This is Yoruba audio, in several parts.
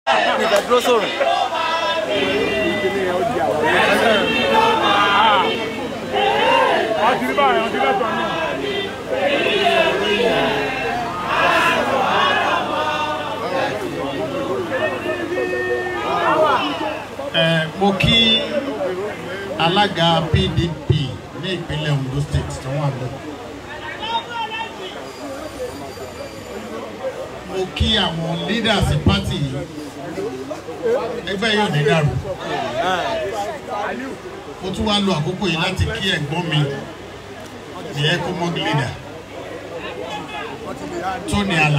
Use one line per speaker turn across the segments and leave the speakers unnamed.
ìfẹ́ dúró sóòrùn.
ọtí báyìí ọtí lẹ́tọ̀ọ́ náà.
ẹ mo kí alága pdp ní ìpínlẹ̀ ondo state tó wà lọ. mo kí àwọn leaders party yìí ẹgbẹ́ yóò ní dàrú. mo tún wá lo àkókò yìí láti kí ẹ̀gbọ́n mi the ecomog leader tony ala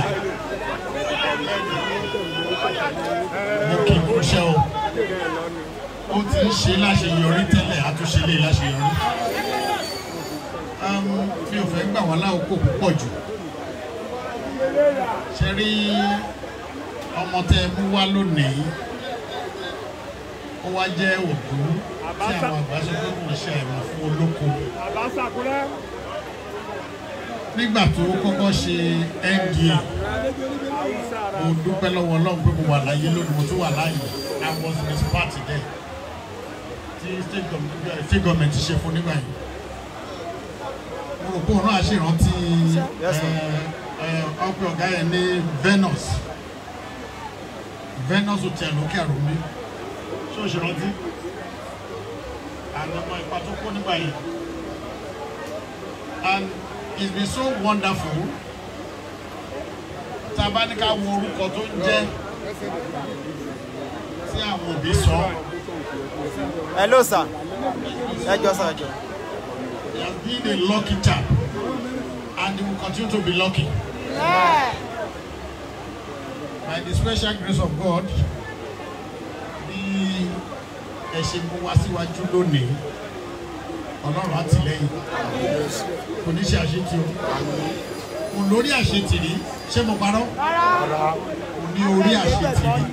mo kì í kúṣẹ́ o ó ti ń ṣe láṣeyọrí tẹ́lẹ̀ àtúnṣe lè láṣeyọrí Um, mi ò fẹ́ gbà wá láòkó púpọ̀ jù ṣe rí ọmọ tẹ ẹ mú wá lónìí ó wá jẹ́ òkú tí àwọn àgbà sọ pé kò ṣe àìmọ̀ fún olóko
àbáṣàkúrẹ́.
nígbà tó kọ́kọ́ ṣe nda mo dúpẹ́ lọ́wọ́ ọlọ́run pé mo wà láyé lónìí mo tún wà láàyè i was in his party there tí state government state government ṣe fún nígbà yìí mo rò pé òun náà ṣèrántí
Yes, sir.
ọpẹ ọ̀gá yẹn ní venus venus hotel lókè àròmí ṣé o ṣèrántí àgbẹ̀mọ ipa tó kó nígbà yìí and it's been so wonderful tá a bá ní ká wo orúkọ tó ń jẹ́ tí àwọn òbí sọ
hello sir ẹ jọ sir ẹ jọ.
he has been a lucky chap and he will continue to be lucky by the special grace of God bí ẹ ṣe mú wá síwájú lónìí ọlọ́run àtìlẹ́yìn kò ní ṣe àṣetì o kò lórí àṣetì rí ṣé mo parọ́ kò ní orí àṣetì rí.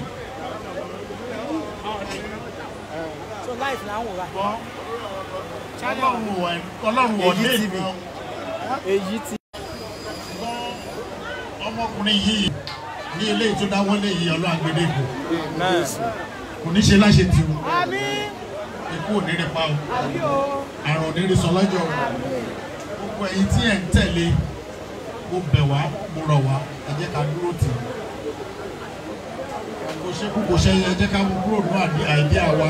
so life là ń wò wá.
ọlọ́run wọ̀ ọlọ́run wọ̀ ní
Èyí TV.
ìgbọ́n
èyí ti
ọmọkùnrin yìí ní ilé tó dáwọ́lé yìí ọlọ́run àgbélébò
náà
kò ní ṣe láṣetì o
àmì
ikú ò ní rí pa o
àmì o.
àrùn ò ní rí sọ lọ́jọ́ o gbogbo ẹ̀yin tí ẹ̀ ń tẹ̀lé mo bẹ̀ wá mo rọ̀ wá ẹ jẹ́ ká dúró tì í kò ṣe kú kò ṣe yẹ ẹ jẹ́ ká mú kúrò ní àdí- àìdíà wa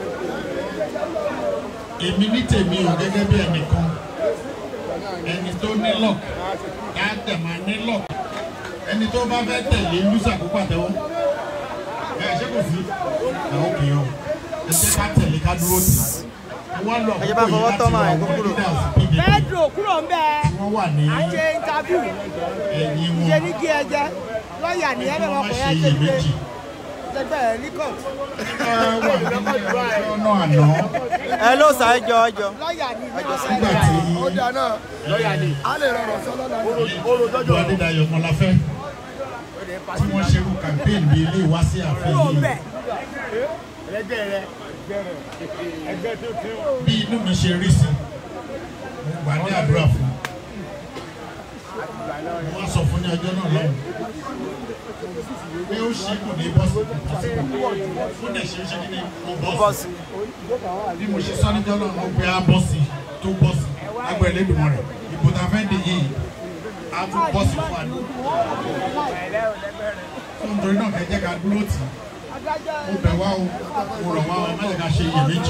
èmi ní tèmi o gẹ́gẹ́ bí ẹnìkan ẹni tó ní lọ́ọ̀k ká tẹ̀ máa ní lọ́ọ̀k ẹni tó bá fẹ́ tẹ̀lé lùsà kó pàtẹ́wọ́ ẹ ṣé kò sí ẹ ó kì í o ẹ jẹ́ ká tẹ̀lé ká dúró tì í wọ́n lọ
Ẹ jẹ́ bá
àkókò
fọwọ́
yìí
tọ́
láti
máa
wọ
ẹ̀ kó
àwọn
kúrò.
leaders PDP
pedro kúrò ń bẹ
tí wọ́n wà ní
à ń ṣe interview
ẹ̀yìn wọn
ṣe ní kí ẹ jẹ lọ́ọ̀yà ní ẹ bẹ̀
wọ́n
wọ́n
má
kọ̀
ṣe
yá ṣe pé
iyèméjì
ṣẹgbẹ́ ẹ̀ ní court
ẹ wà ní ọ̀nà àná
hello sir ẹ jọ ẹ jọ.
lọ́ọ̀yà ní ní
nígbà tí
ó dáa náà lọ́ọ̀yà ni a lè rọrùn sọ́lọ́ náà.
ìlú adédayọ̀ mọ́láfẹ́ tí wọ́n ṣerú campaign bíi ilé ìwá sí ààfin
kúrò ń
yìí
bẹ
ẹgbẹ́ rẹ ẹgbẹ́ tó ti ń
bí inú mi ṣe rí sí mo gbà ní àdúrà fún un wọ́n sọ fún ní ọjọ́ náà lọ́hùn pé ó ṣe kò ní bọ́sì ó dẹ̀ ṣe é ṣe kí ni mo bọ́sì
bọ́ọ̀sì
bí mo ṣe sọ níjọ́ náà mo pe á bọ́sì tó bọ́sì lágbẹ̀ẹ́ lẹ́dùnmọ́ rẹ̀ ìbò tá a fẹ́ dè yìí á tún bọ́sì fún àdó tó ń torí náà kẹ́ jẹ́ ká dúró tì í mo bẹ̀ wá o mo rọ̀ wá o má jẹ́ ká ṣe iyèméjì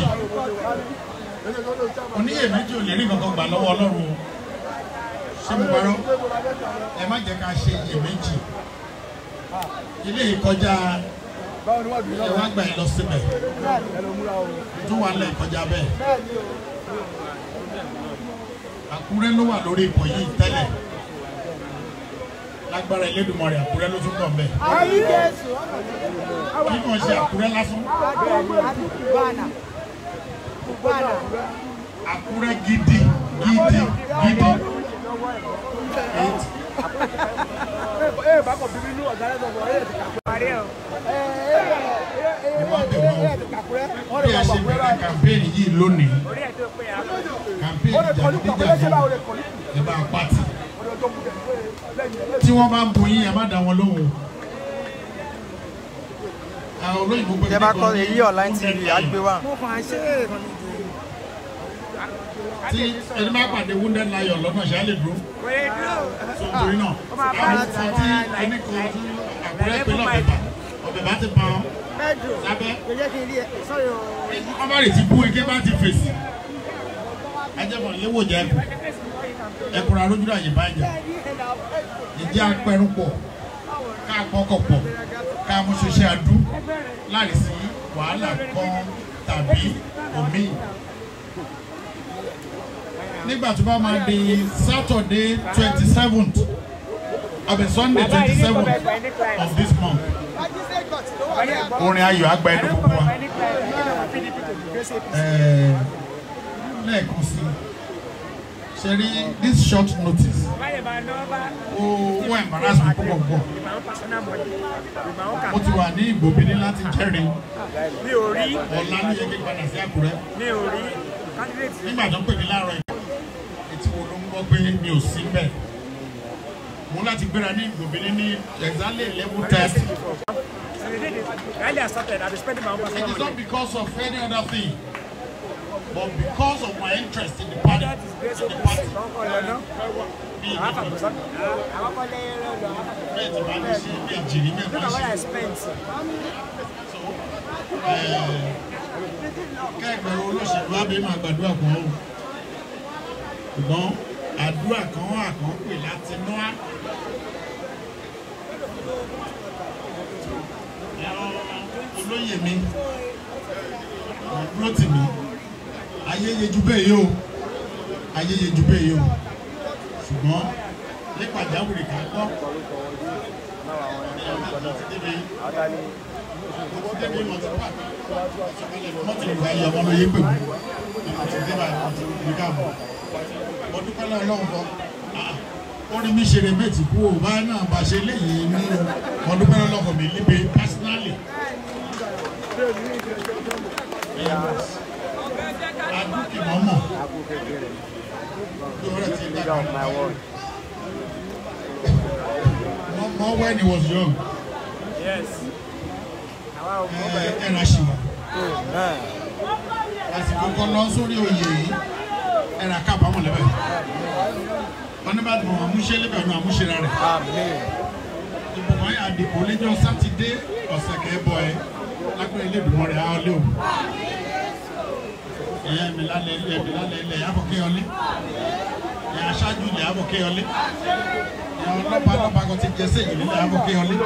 oníyèméjì ò lè rí kankan gbà lọ́wọ́ ọlọ́run o ṣé mo parọ́ ẹ má jẹ́ ká ṣe iyèméjì ilé ìkọjá ẹ wá gbà ẹ lọ síbẹ̀ tó wà lẹ̀ kọjá bẹ́ẹ̀ àkúrẹ́ ló wà lórí ipò yìí tẹ́lẹ̀ lágbára Elédùmarè àkúrẹ́ ló tún kàn bẹ́ẹ̀
àmì jésù
kí wọ́n ṣe àkúrẹ́ lásán
àti cubana cubana
àkúrẹ́ gidi gidi gidi
ẹ bá kọ̀ bíbí inú ọ̀gá rẹ̀ sọ̀rọ̀ ẹ̀ ti kà parí ẹ̀ o.
ni wọ́n bẹ̀ wá o bí a ṣe bẹ̀rẹ̀ kàmpéènì yìí lónìí
orí ẹ̀ tó pé ya.
kàmpéènì jàdídíjàdí ẹ bá pàtì tí wọ́n bá ń bu yín ẹ má dá wọn lóhùn àwọn olóyìnbó pé
tẹ bá
kíní
kọ
kan ní
èyí online tv á gbé wá.
mo kàn ṣe é kan ní
tí ẹni máa pàdé wounded lion lọ́nà ṣáà lè dúró
Wait, no.
so torí náà
máa bá
àwọn
láti
kan tí ẹni kan tí àkúrẹ́ pé
Level
lọ́bẹ̀bà ọ̀bẹ̀bà ti pa ọ́
pedro
lábẹ́
kò jẹ́ kí n rí ẹ sọ́rí o
ọmọ rẹ̀ ti bú ike bá ti fèsì ajẹ́bọ̀ léwò jẹ́ ẹkùn ẹkùn arójú àyè bá jà ìdí apẹ̀rù pọ̀ ká pọ́kọ̀ pọ̀ ká mú ṣiṣẹ́ adú láì sí wàhálà kan tàbí omi. nígbà tó bá máa di Saturday twenty seventh àbí Sunday twenty seventh of this month orin ayọ̀ àgbà ẹnu gbogbo wa ẹ̀ẹ́ lẹ́ẹ̀kan sí ṣe rí this short notice ó ó embarrass mi púpọ̀ púpọ̀ mo ti wà ní ìgbòbíní láti jẹ́rìí
Mi ò rí,
ọ̀la ló yẹ kí n padà sí Àkúrẹ́
mi ò rí candidate
nígbà tó ń pè mí láàárọ̀ yìí etí wo ló ń gbọ́ pé mi ò sí bẹ́ẹ̀ mo láti gbéra ní ìgbòbíní ní exactly eleven thirty
So the day they rally has started, I've been spending my own
it
personal
is
money.
not because of any other thing but because of my interest in the party
That is grace
in
of
the
God.
party
Don't call it, no?
bí
I have a person. Àwọn kan lé ẹrọ lọ.
bẹ́ẹ̀ tí bá ní sí méjì ní
Look
mẹ́fà
at what
sí.
I spent.
kẹ́gbẹ́ olóṣèlú abẹ́ máa gbàdúrà kan o ṣùgbọ́n àdúrà kan wà kan pè láti nú á. olóyè mi dúró tì mí ayẹyẹ ju bẹ́ẹ̀ yóò ayẹyẹ ju bẹ́ẹ̀ yóò ṣùgbọ́n ní pàjáwìrì ká gbọ́ mọ́tò ìgbà yìí ọmọ lóye pè mí àti débà àti ìgbà mọ́ mo dúpẹ́ lọ́wọ́ lọ́wọ́ fọ́ ó ní mi ṣeré méjì kú ò bá náà bá ṣe léyìí ní mo dúpẹ́ lọ́wọ́ mi líbe personally. adúkì mọ́mọ́ tó rẹ̀ ti dàgbà mọ́ when he was young
Yes. Àwa ò mọ̀
ẹ̀ ẹ̀ ra ṣì wà àsìkò kan lọ sórí oyè yìí ẹ̀ ra kábàámọ̀ lẹ́bẹ̀ wọn ní bá ti mọ̀ àmúṣe lẹ́bẹ̀ ọ̀nà àmúṣe rẹ̀ ìbùkún yà dìbò lẹ́jọ́ sátidé ọ̀sẹ̀ kẹ́bọ̀ ẹ̀ lágbẹ̀rẹ̀ ilé ìdùnnú rẹ̀ á lé o ẹ̀yà mi lálẹ́ ilẹ̀ mi lálẹ́ ilẹ̀ yàbọ̀ kéyọlé ẹ̀yà aṣáájú ilẹ̀ yàbọ̀ kéyọlé ẹ̀yà ọlọ́pàá ọlọ́pàá kan ti jẹ́ séjì nílẹ̀ yàbọ̀ kéyọlé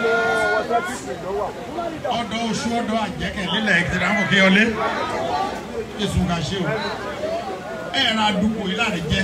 ọ̀dọ̀ oṣù ọ̀dọ̀ àjẹkẹ̀ lílẹ̀ ẹ̀kẹ́tẹ̀ yàbọ̀ kéyọlé yéṣu ká ṣe o ẹ̀rọ àdúgbò yìí láti jẹ́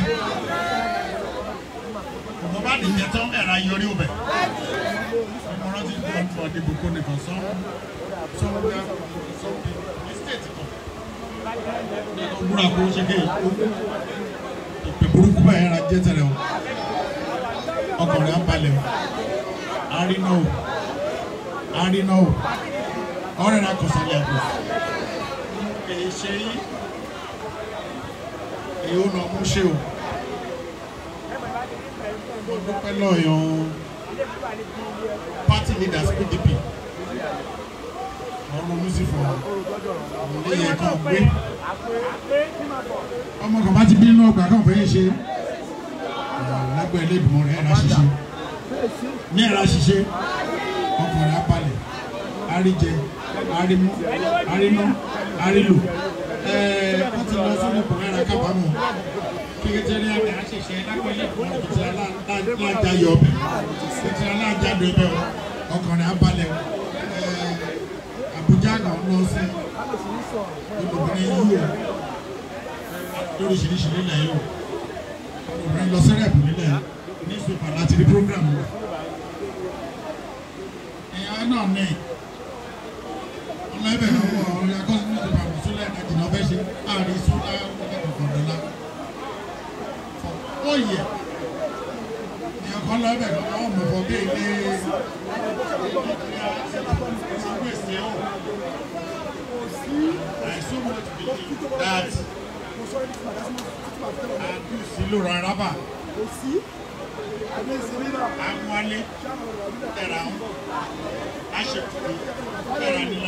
ọ̀dọ̀ bá ti jẹ tán ẹ̀rọ ayọrí ọbẹ̀ ìmọ̀ràn ti gbọ́ ọ̀dọ̀ ìdìbò kò nìkan sán sọ́wọ́dà sọ́wọ́dà ní stéètì kan nínú wúrà kó ṣe kéyìí ìpè burúkú báyìí ra jẹ́ tẹ̀lé o ọkùnrin abalẹ̀ o arínà o arínà o ọ̀rẹ́ ra kọ̀sálẹ̀ àpò èyí ṣe yí èyí ó lọ mú ṣe o mo dúpẹ́ lọ́yàn party leaders PDP ọ̀rọ̀ music fún ọ ilé yẹn kan gbé ọmọ kan bá ti bí inú ọgbà kan fẹ́ ṣe lágbẹ́ ẹlẹ́dùnmọ́ rẹ̀ ẹ̀rá ṣiṣẹ́ ní ẹ̀rá ṣiṣẹ́ ọkùnrin apalẹ̀ àríjẹ àrímú àríná àrílò ẹ̀ẹ́ wọ́n ti lọ sórí ipò ẹ̀rá kábàámọ̀ kékeré àgbà àṣìṣe lágbẹ́ ẹlẹ́dùnmọ́ rẹ̀ ti alájayọ̀ ọbẹ̀ ti alájadọ̀ ọbẹ̀ ọkùnrin apalẹ̀ ẹ̀ẹ́ Àbújá náà lọ sí olùbìnrin yìí o lóríṣiríṣi nílẹ̀ yìí o obìnrin lọ sí rẹ̀pù nílẹ̀ ní ìsopà láti rí program rẹ̀ ìyá náà ní ọlọ́ọ̀bẹ̀ náà wọ ọ̀rẹ́ akọ́sí ní ìsopà mùsùlẹ̀ ìdájì náà fẹ́ ṣe àárín sùlá ọ̀kọ̀ọ̀kan dọ́là ó yẹ ìyá kan lọ́ọ̀bẹ̀ náà wọ́n mọ̀ fọ́ bí ilé I so much believe that àdúsí ló ra rábà àwọn alẹ́ ẹ̀rà ń aṣèkùkù ẹ̀rà ní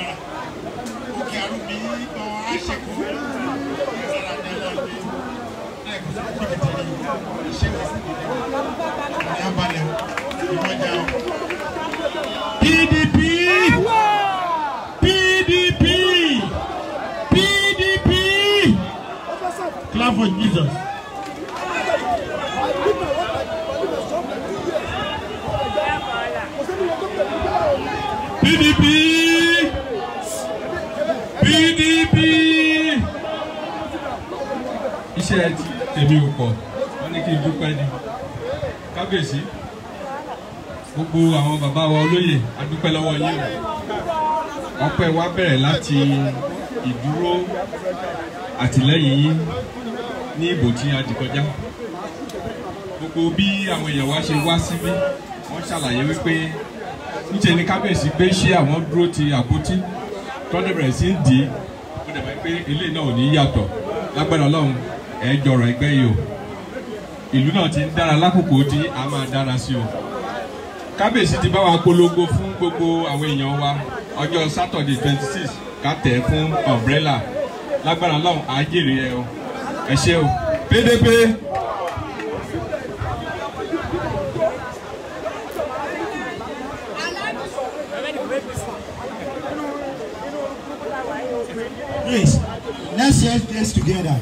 of Jesus.
PDP PDP iṣẹ́ ti tèmi ò pọ̀ wọ́n ní kí n dúpẹ́ ni kábíyèsí gbogbo àwọn bàbá wa olóyè a dúpẹ́ lọ́wọ́ yín o ọpẹ́ wa bẹ̀rẹ̀ láti ìdúró àtìlẹ́yìn yín ní ìbò tí a dì kọjá gbogbo bí àwọn èèyàn wa ṣe wá síbí wọ́n ṣàlàyé wípé níṣẹ́ ni kábíyèsí gbé ṣé àwọn dúró ti àpótí tọ́jú bẹ̀rẹ̀ sí ń dì í ó dẹ̀ máa pé ilé náà ò ní yàtọ̀ lágbára ọlọ́run ẹ̀ jọrọ̀ ẹgbẹ́ yìí o ìlú náà ti ń dára lákòókò tí a máa dára sí o kábíyèsí ti bá wa polongo fún gbogbo àwọn èèyàn wa ọjọ́ sátọ̀dẹ̀ twenty six ká tẹ̀ fún umbrella lágbára ọlọ́run á jèrè ẹ o ẹ ṣé o PDP.
Please, let's share this together.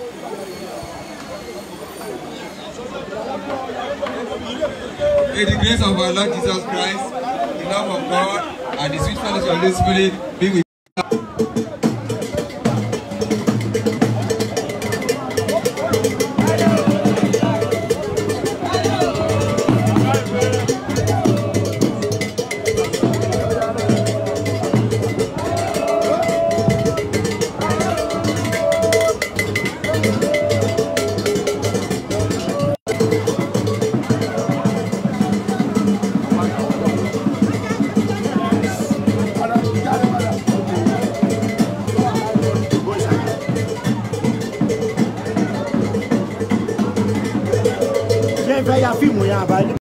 May the grace of our Lord Jesus Christ, the love of God, and the sweet fellowship of the Holy Spirit be with
ṣé ẹ fẹ́ ya fíìmù yẹn àbálẹ́.